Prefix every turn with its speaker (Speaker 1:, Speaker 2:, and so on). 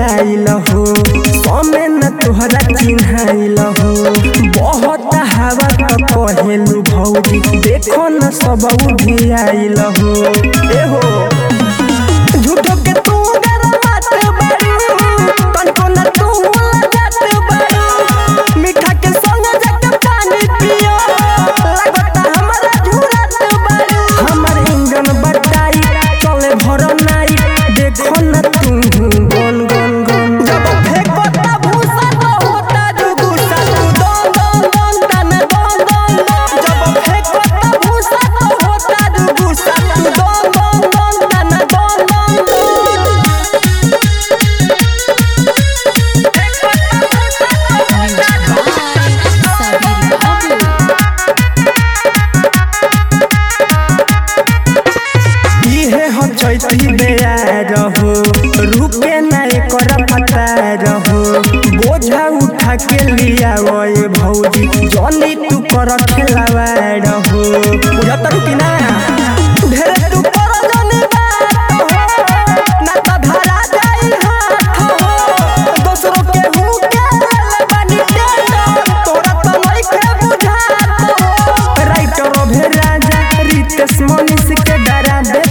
Speaker 1: आइल हो समय न तोहरा चिन्हाइल हो बहुत हवा त कहेलू भौजी देखो न सब भी आइल हो ए हो झूठो के तू गरमात बारू तनको न तू लगत बारू मीठा के संग जाके पानी पियो लगता हमरा झूरत बारू हमर इंजन बटाई चले भर नाई देखो न तू गन गन गन जब फेंको त भूसा तो होता जुगुसा तू दन दन दन तन दन दन दन जब फेंको त भूसा तो होता जुगुसा तू दन दन दन तन दन दन दन
Speaker 2: Sabir Babu.
Speaker 1: इहे हो चैती बेया रहो रुके ना एकर पता रहो बोझा उठा के लिया ओए भौजी जनी तू कर खेलावा रहो बुझत रुकी ना ढेरे तू कर जनी बात हो ना त धरा जाई हाथ हो दोसरो के हूँ के ले बानी टेंडर तोरा त नइखे बुझात हो राइटर अभे राजा रितेश मनीष के डरा दे